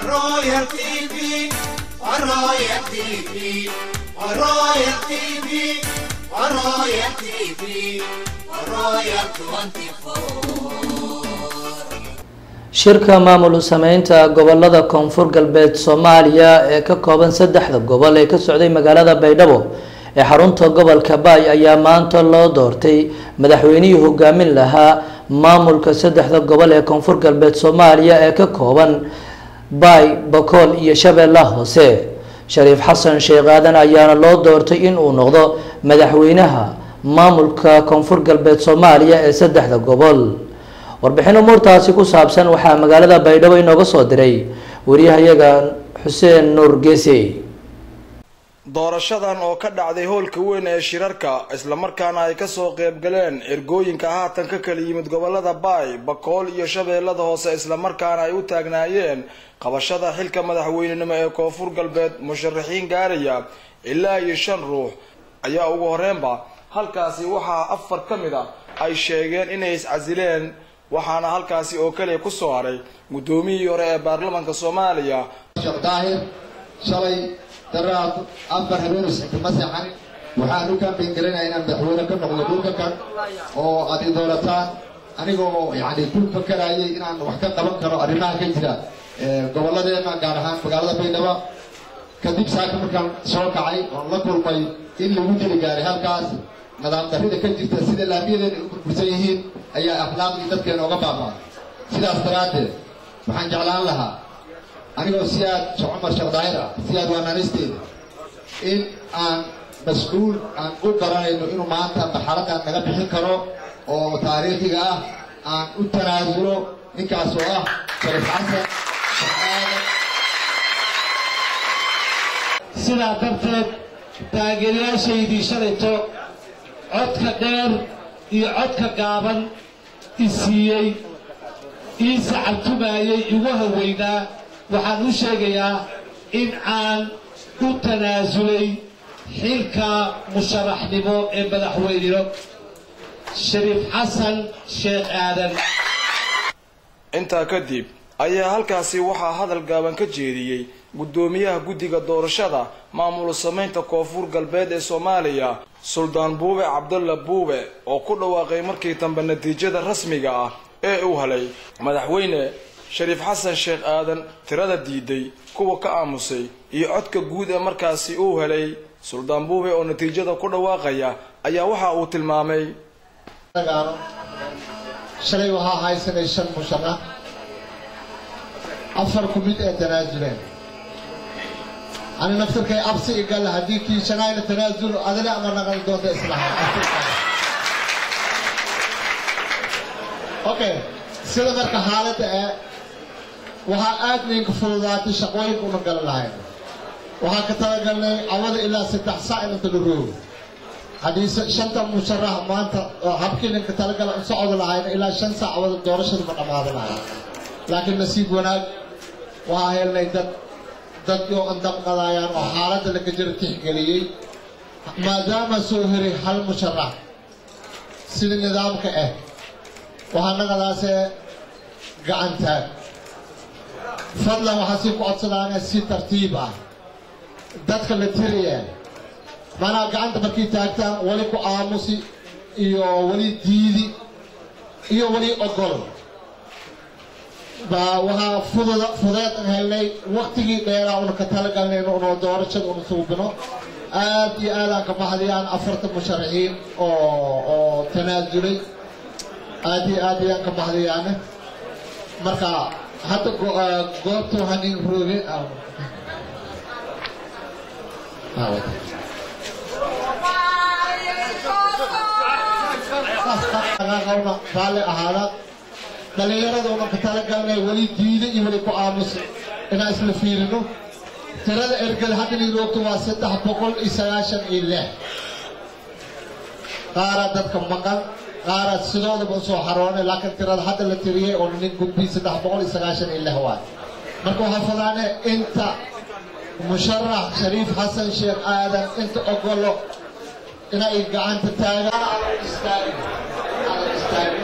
Royal TV, Royal TV, Royal TV, Royal TV, Royal 24. shirka maamul sameynta gobolada koonfur galbeed soomaaliya ee ka kooban saddexda gobol ee ka socday magaalada baydhabo ee xarunta gobolka baay ayaa maanta loo doortay madaxweynihii hogaamin lahaa maamulka saddexda gobol ee koonfur galbeed soomaaliya ee ka kooban baay bakool iyo shabeellaha hoose shariif xasan sheekh aadan ayaana loo doortay inuu noqdo madaxweynaha maamulka koonfur galbeed soomaaliya ee saddexda gobol warbixin umuurtaasi ku saabsan waxaa magaalada baydhabo inooga soo diray wariyahayaga xuseen nuur geese doorashadan oo ka dhacday hoolka weyn ee shirarka islamarkaana ay kasoo qeybgaleen ergooyinka haatan ka kala yimid gobolada baay bakool iyo shabeellada hoose islamarkaana ay u taagnaayeen qabashada xilka madaxweynenimo ee koonfur galbeed musharaxiin gaaraya ilaa iyo shan ruux ayaa ugu horreynba halkaasi waxaa afar ka mid a ay sheegeen inay iscasileen waxaana halkaasi oo kaliya kusoo haray guddoomiyihii hore ee baarlamaanka soomaaliya sheekh daahir shalay daraad afar habeenus xikma seexan waxaan u kaambeyn garanayaa inaan madaxweyne ka noqdo dhulka kan oo aad i doorataan anigoo yani ku fakarayay inaan wax ka qaban karo arrimaha ka jira gobolladeena gaar ahaan magaalada baydhabo kadib saaka markaan soo kacay oon la kulmay in lagu dili gaaray halkaas nidaam darrida ka jirta sida laamiyadeena ay u burbursan yihiin ayaa akhlaaqdii dadkeena oga baabaa sidaas daraaddeed waxaan jeclaan lahaa anigoo si aad sheekh cumar sheekh daahir ah si aad waanaanisteeda in aan mas-uul aan u garanayno inuu maanta baxaradan naga bixin karo oo taariikhiga ah aan u tanaasulo ninkaas oo ah sharif xasan shaqaale sidaa darteed taageerayaashaydii shalayto codka dheer iyo codka gaaban i siiyey ii sacabtumaayay igu haweynaa waxaan u sheegayaa in aan u tanaasulay xilka musharaxnimo ee madaxweynino shariif xasan sheekh aadan intaa kadib ayaa halkaasi waxaa hadal gaaban ka jeediyey guddoomiyaha guddiga doorashada maamul sameynta koonfur galbeed ee soomaaliya suldaan buube cabdalla buube oo ku dhawaaqay markii dambe natiijada rasmiga ah ee uu helay madaxweyne shariif xasan sheekh aadan tirada diiday kuwa ka aamusay iyo codka guud ee markaasi uu helay suldaan buube oo natiijada ku dhawaaqaya ayaa waxa uu tilmaamay shalay waxaa haysanay shan musharax afar ku mid ee tanaasuleen ani naftirkay absi igal haddii kii shanaayna tanaasulo adina ama naqan doonta islaha okay sida marka xaaladda ee waxaa aad ninka fududaatay shaqooyinka una galan lahayn waxaan ka talagalnay cawada ilaa saddex saac inanta la roogo haddii shanta musharax maanta habkii ninka talagala u socodi lahayna ilaa shan saac cawada doorashada ma dhammaada lahay laakiin nasiib wanaag waxaa helnay dad dad oo andaqqadayaan oo xaaladda laga jiro tixgeliyey maadaama soo heray hal musharax sida nidaamka ah waxaa nagadaasee gacantaag fadlan waxaa sii ku codsadaana si tartiib ah dadka la tiraya maanaa gacanta markay taagtaan weli ku aamusi iyo weli diidi iyo weli ogol baa waxaa fudud fudeed an helnay waktigii dheeraa una ka talagalnayno unoo doorashada una suubino aad iyo aad aan ka baxdayaan afartan musharaxiin oo oo tanaasulay aad iyo aad ayaan ka baxdayaane marka hadda goobta waxaan in rooge qawna raalli ahaada dhallinyarada una ka talagalnay weli diida iyo weli ku aamusa inaan isla fiirino tirada ergada hadda niroogto waa saddex boqol iyo sagaashan iyo lix qaara dadka maqan qaara sidoodaba usoo xaroonay laakiin tirada hadda la tiriyey oo nin gudbi saddex boqol iyo sagaashan iyo lix waay marka waxaa fadaane inta musharax shariif xasan sheekh aadan inta ogolo inay gacanta taagaan istaagin istaagin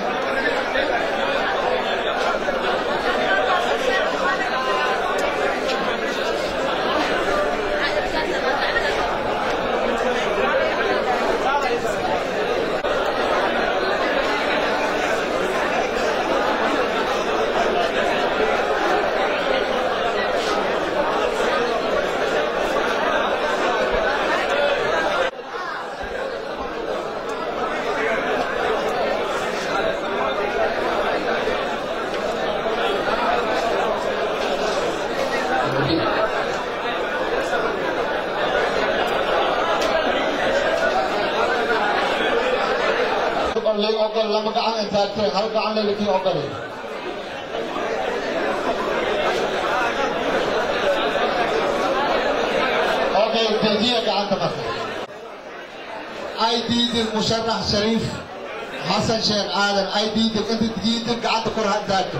الرحيم اللي أقول لما قعد أنت هل قعد اللي في أقول أوكي تجيه قعدت مثلا اي دي المشرح شريف حسن شيخ آدم اي دي انت تجيتك قعدت كره ذاته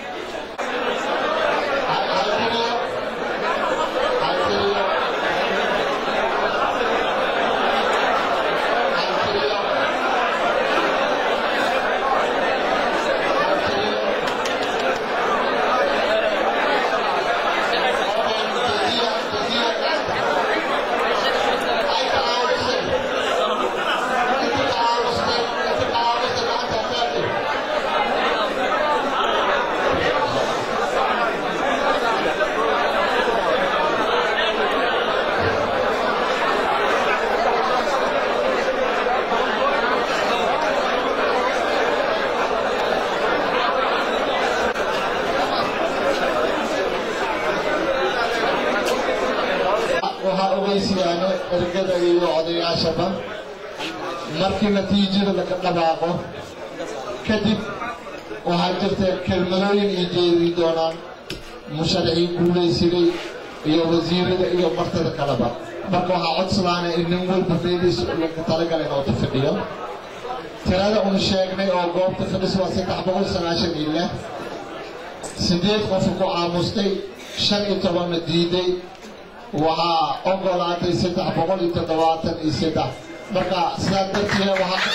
waxaa ogeysiyaane ergada iyo odayaashaba markii natiijada laga dhawaaqo kadib waxaa jirta kelmadooyin ay jeedi doonaan musharaxiin guulaysiday iyo wasiirada iyo martada kaleba marka waxaa codsadaana in nin walba meeliisa laga talagalay inootu fadhiyo tirada un sheegnay oo goobta fadhis waa saddex boqol sagaashan iyo lix sideed qofu ku caamustay shan iyo tobanna diiday waxaa ogolaatay saddex boqol iyo toddobaatan iyo saddex marka sidaa darteeda waxaa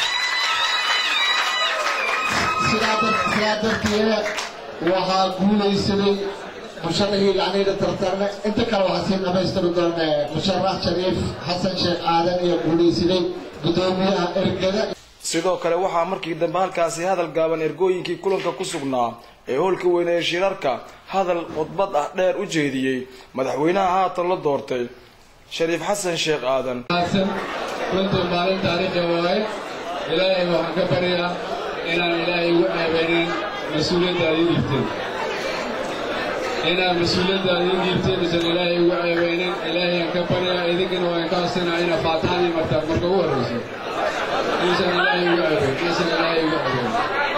sidaa dar- sidaa darteeda waxaa guulaysaday musharaxii yacniida tartarne inta kale waxaa sii dhamaystiri doona musharax shariif xasan sheekh aadan iyo guulaysaday guddoomiyaha ergada sidoo kale waxaa markii dambe halkaasi hadal gaaban ergooyinkii kulanka ku sugnaa ee hoolka weyne ee shirarka hadal khudbad ah dheer u jeediyey madaxweynaha haatan la doortay shariif xasan sheekh aadan wanaagsan runtii maalin taariikhi waaye ilaahay waxaan ka baryaa inaan ilaahay ugu ceebeynin mas-uuliyadda aad ii dhiibteen inaan mas-uuliyadda aad ii dhiibteen isan ilaahay ugu ceebeynin ilaahayaan ka baryaa idinkana waan ka codsanaa inaad faatixadii martaa marka ugu horreyso inuusan ilaahay ugu ceebeyn inuusan ilaahay ugu ceebeyn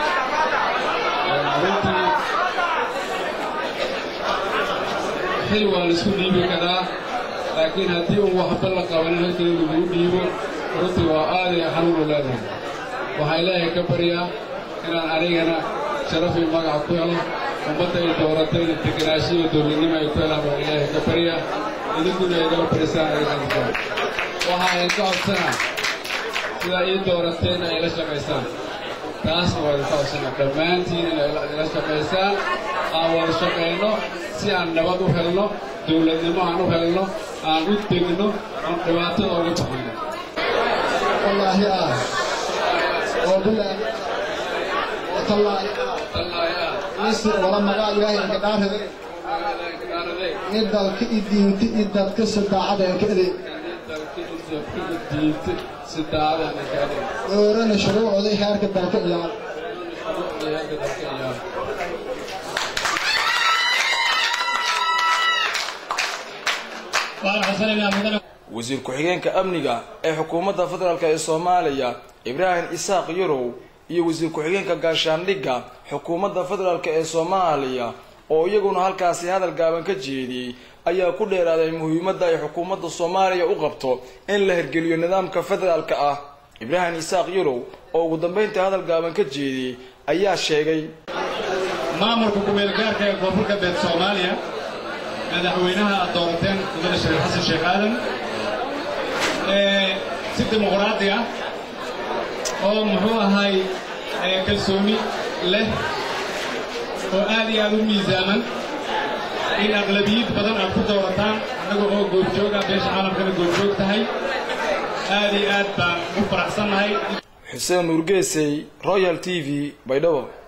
runtii xil waa la isku dhiibi karaa laakiin haddii uu waxba la qabanin halkii lagugu dhiibo runtii waa aaday xanuun u leedahay waxaa ilaahay ka baryaa inaan anigana sharaf iyo magac ku helo ummadda ay dooratayna degenaansho iyo dowladnimo ay ku helaan baan ilaahay ka baryaa idinkuna igala barisaan adiganka waxaa idinka codsanaa sidaa ii doorateen ay la shaqaysaan taasna waa idinka codsanaa dhammaantiin inay ila shaqaysaan aan wada shaqayno si aan nabad u helno dowladnimo aan u helno aan u degno aan dhibaatada uga baxayno wallaahi ah oo bilaa watallaahi wallaahi ah misir wala magaa ilaahay inka dhaarade in dalka i diinta i dadka sadaacada inka adeeg oorana shuruucooday heerka dalka iyaal wasiir ku-xigeenka amniga ee xukuumadda federaalk ee soomaaliya ibraahim isaaq yurow iyo wasiir ku-xigeenka gaashaandhigga xukuumadda federaalk ee soomaaliya oo iyaguna halkaasi hadal gaaban ka jeediyey ayaa ku dheeraaday muhiimadda ay xukuumadda soomaaliya u qabto in la hirgeliyo nidaamka federaalka ah ibraahim isaaq yurow oo ugu dambeyntii hadal gaaban ka jeediyey ayaa sheegay maamulka ku-meelgaarka ee koonfurka beed soomaaliya madaxweynaha aad doorateen mudane shariif xasan sheekh aadan ee si dimuqraadi ah oo muxuu ahay ee kalsooni leh oo aad iyo aad u miisaaman in aqlabiyid badan aad ku doorataan annaga oo goobjoog ah beesha caalamkana goobjoog tahay aad iyo aad baan u faraxsannahay xuseen nuurgeesey royal t v baydhabo